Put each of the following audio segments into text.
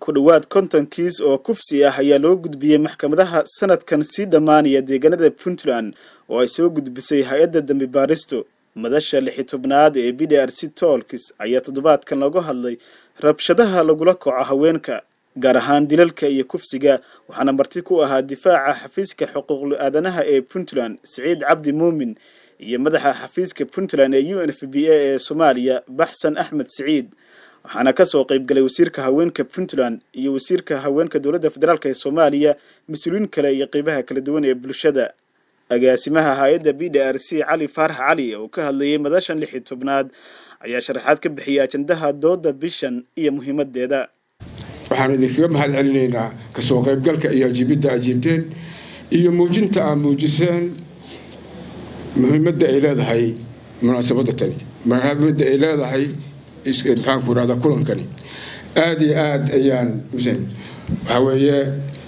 ku dhowaad konton kiis oo kufsi ah ayaa loo gudbiyey maxkamadaha sanadkan sii dhammaanaya deegaanada puntland oo ay soo gudbisay hay-adda dambi baaristo madasha lixi tobnaad ee b d r c tolkis ayaa toddobaadkan looga hadlay rabshadaha lagula kaco haweenka gaar ahaan dilalka iyo kufsiga waxaana marti ku ahaa difaaca xafiiska xuquuqul aadanaha ee puntland siciid cabdi muumin iyo madaxa xafiiska puntland ee u n f b a ee soomaaliya baxsan axmed siciid waxaana kasoo qayb galay wasiirka haweenka puntland iyo wasiirka haweenka dowladda federaalk ee soomaaliya mas-uuliyiin kale iyo qeybaha kala duwan ee bulshada agaasimaha hay-adda b d r c cali faarax cali oo ka hadlayay madashan lixi tobnaad ayaa sharaxaad ka bixiyay ajandaha dooda bishan iyo muhiimadeeda waxaan idinkaga mahad celinaynaa kasoo qaybgalka iyo ajiibidda ajiibteen iyo muujinta aad muujiseen muhiimadda ay leedahay munaasabadda tani muhiimadda ay leedahay maxaanku irahdaa kulankani aada iyo aada ayaan waxaa weeye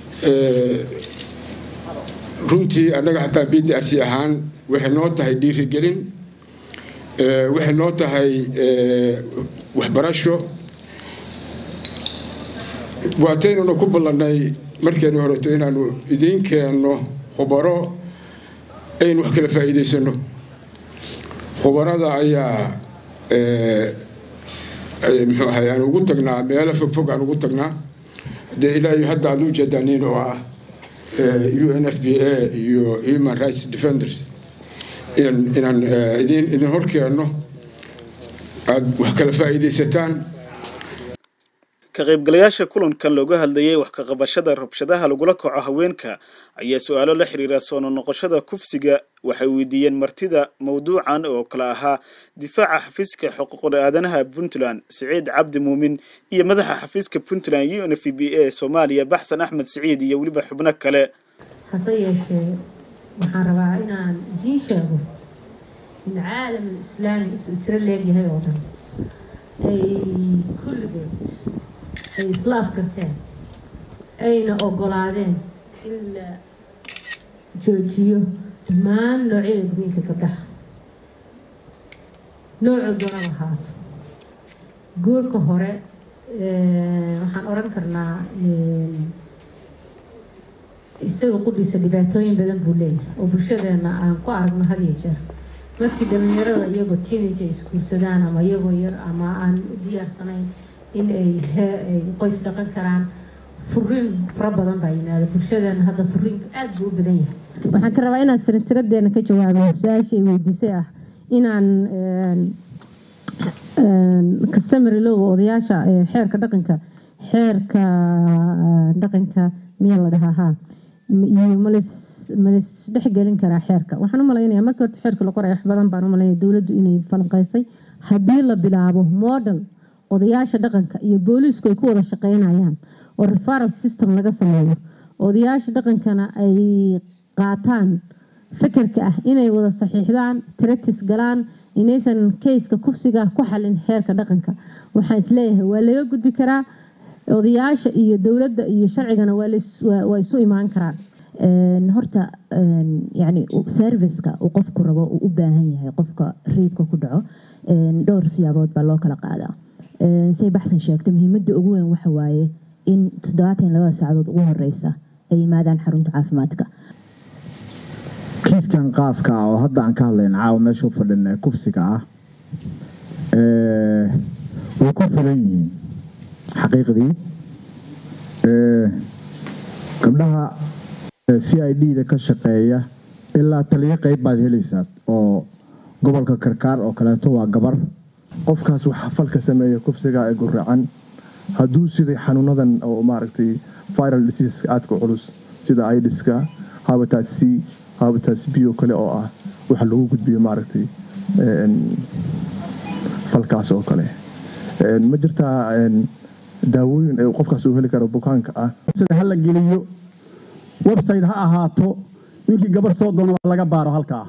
runtii annaga xataa b d r c ahaan waxay noo tahay dhiirigelin waxay noo tahay waxbarasho waataynuna ku ballannay markeeni horeto inaanu idiin keenno khubaro aynu wax kala faa'iidaysano khubarada ayaa muxuu ahay aan ugu tagnaa meelo fogfog aan ugu tagnaa dee ilaahay hadda aad u jeedaniin oo ah u n f b a iyo human rights defenders inaan idin idin hor keenno aada wax kala faa'iidaysataan ka qaybgalayaasha kulankan looga hadlayay wax ka qabashada rabshadaha lagula kaco haweenka ayaa su-aalo la xiriira soo noqoshada kufsiga waxay weydiiyeen martida mawduucan oo kale ahaa difaaca xafiiska xuquuqul aadanaha puntland siciid cabdi muumin iyo madaxa xafiiska puntland u n f b a soomaaliya baxsan axmed siciid iyo weliba xubno kale hase yeeshee waxaan rabaa inaan idiin sheego in caalamul islaami intuu tiro leegyahay oo dhan ay kulligood ay islaaf garteen ayna ogolaadeen in la joojiyo dhammaan noocyada gudniinka gabdhaha noocu doonaba ahaato guurka hore waxaan odhan karnaa isaga qudhiisa dhibaatooyin badan buu leeyahay oo bulshadeena aan ku aragno had iyo jeer markii dhalinyarada iyagoo teenage ay isguursadaan ama iyagoo yar ama aan u diyaarsanayn in ay qoys dhaqan karaan furiin fara badan baa yimaada bulshadeena hadda furiinka aada buu u badan yahay waxaan ka rabaa inaan sirtiradeena ka jawaabo su-aasha ay weydiisay ah inaan customary lowga odayaasha xeerka dhaqanka xeerka dhaqanka miyaa la dhahaa haa iyo malis malis dhexgelin karaa xeerka waxaan u malaynaya markii horta xeerka la qoray wax badan baan u malaynaya dowladdu inay falanqeysay haddii la bilaabo model odayaasha dhaqanka iyo booliisku ay ku wada shaqeynayaan oo referal system laga sameeyo odayaasha dhaqankana ay qaataan fikirka ah inay wada saxiixdaan tractis galaan inaysan kayska kufsiga ku xalin xeerka dhaqanka waxaan isleeyahay waa laga gudbi karaa odayaasha iyo dowladda iyo sharcigana waa isu imaan karaan horta yani serviceka uu qofku rabo uu u baahan yahay qofka riibka ku dhaco dhowr siyaabood baa loo kala qaadaa say baxsan sheegtay muhiimadda ugu weyn waxa waaye in toddobaatan labada saacadood ugu horeysa ay yimaadaan xarunta caafimaadka kiiskan qaaska ah oo hadda aan ka hadlayn caawa meesha u fadhin kufsiga ah way ku filan yihiin xaqiiqdii gabdhaha c i d da ka shaqeeya ilaa taliyo qeyb baad helaysaa oo gobolka karkaar oo kaleeto waa gabar qofkaas waxa falka sameeya kufsiga ee guracan hadduu siday xanuunadan oo maaragtay viral diseaseska aadka culus sida idiska habitat c habitat b oo kale oo ah waxa lagu gudbiyo maaragtay falkaas oo kale ma jirtaa daawooyin ee qofkaas uu heli karo bukaanka ah sida hala geliyo website ha ahaato ninkii gabar soo doona wax laga baaro halkaa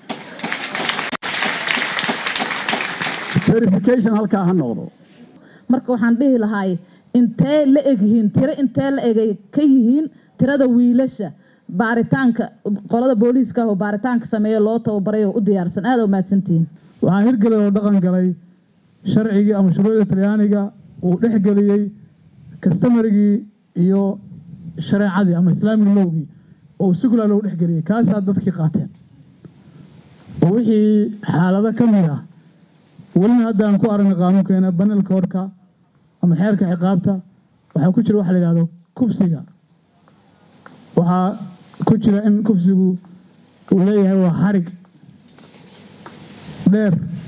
verification halkaa ha noqdo marka waxaan dhihi lahaay intee la egyihiin tiro intee la egay ka yihiin tirada wiilasha baaritaanka qolada booliiska oo baaritaanka sameeya loo tababaray oo u diyaarsan aada u mahadsantihiin waxaa hirgelay oo dhaqan galay sharcigii ama shuruucda talyaaniga uu dhex geliyey kastamarigii iyo shareecadii ama islaamic lowgii oo sugla loo dhexgeliyey kaasaa dadkii qaateen oo wixii xaalado ka mid ah welina hadda aan ku aragnay qaanuunkeena banalka horka ama xeerka ciqaabta waxaa ku jira waxa la yidhahdo kufsiga waxaa ku jira in kufsigu uu leeyahay waa xarig dheer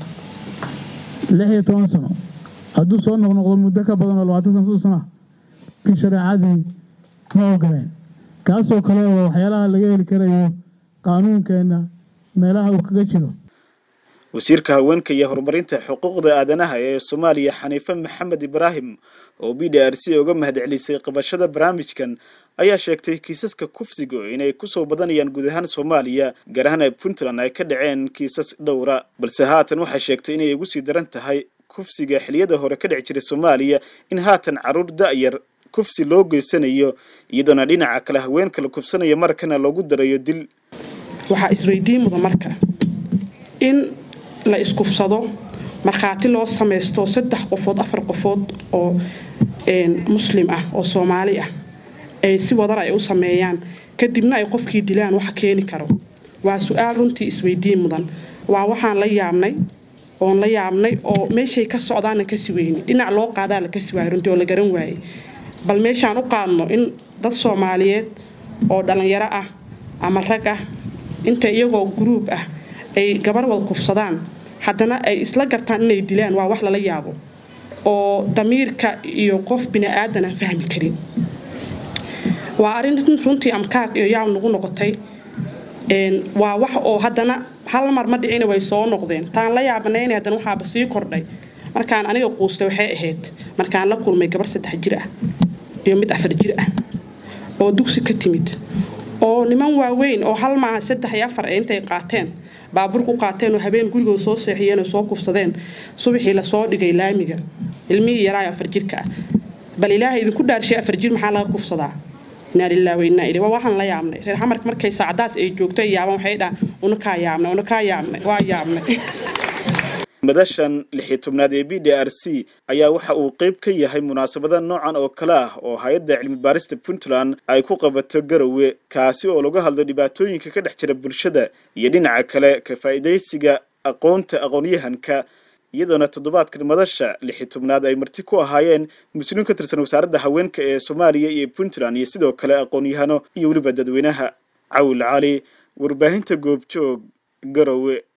lix iyo toban sano hadduu soo noqnoqdo muddo ka badan oo labaatan sano sodon sano ah kii shareecadii ma ogoleen kaasoo kale oo waxyaalaha laga heli karayo qaanuunkeenna meelaha uu kaga jiro wasiirka haweenka iyo horumarinta xuquuqda aadanaha ee soomaaliya xaniife maxamed ibraahim oo b d r c uga mahadcelisay qabashada barnaamijkan ayaa sheegtay kiisaska kufsiga inay kusoo badanayaan guud ahaan soomaaliya gaar ahaan puntland ay ka dhaceen kiisas dhowra balse haatan waxay sheegtay inay ugu sii daran tahay kufsiga xiliyada hore ka dhici jiray soomaaliya in haatan carruur da'yar kufsi loo geysanayo iyadoona dhinaca kale haweenka la kufsanayo markana loogu darayo dil waxaa isweydiin mudan marka in la iskufsado markhaati loo samaysto saddex qofood afar qofood oo muslim ah oo soomaali ah ay si wadar ay u sameeyaan kadibna ay qofkii dilaan waxa keeni karo waa su-aal runtii isweydiin mudan waa waxaan la yaabnay oon la yaabnay oo meeshay ka socdaana kasi weyni dhinac loo qaadaa la kasi waayay runtii oo la garan waayey bal meeshaan u qaadno in dad soomaaliyeed oo dhallinyaro ah ama rag ah inta iyagoo guruub ah ay gabar wada kufsadaan haddana ay isla gartaan inay dilaan waa wax lala yaabo oo damiirka iyo qof bini aadan aan fahmi karin waa arrin runtii amkaaq iyo yaab nagu noqotay waa wax oo haddana hal mar ma dhicina way soo noqdeen taan la yaabanayna haddana waxaaba sii kordhay markaan aniga quustay waxay ahayd markaan la kulmay gabar saddex jir ah iyo mid afar jir ah oo dugsi ka timid oo niman waaweyn oo hal maaha saddex iyo afar ee intay qaateen baabuur ku qaateen oo habeen gurigooda soo seexiyeen oo soo kufsadeen subaxii lasoo dhigay laamiga ilmihii yaraayo afar jirka ah bal ilaahay idinku dhaarshay afar jir maxaa laga kufsadaa inaa lillahi wa innaa ilayhi waa waxaan la yaabnay reer xamarka markay saacadaas ay joogto ay yaaban waxay dhahan una kaa yaabnay una kaa yaabnay waa yaabnay madashan lixii tobnaad ee b d r c ayaa waxa uu qayb ka yahay munaasabada noocan oo kale ah oo hay-adda cilmi baarista puntland ay ku qabato garowe kaasi oo laga hadlo dhibaatooyinka ka dhex jira bulshada iyo dhinaca kale ka faa'iidaysiga aqoonta aqoonyahanka iyadoona toddobaadkan madasha lixii tobnaad ay marti ku ahaayeen mas-uuliin ka tirsan wasaaradda haweenka ee soomaaliya iyo puntland iyo sidoo kale aqoon-yahano iyo weliba dadweynaha cawil cali warbaahinta goobjoog garowe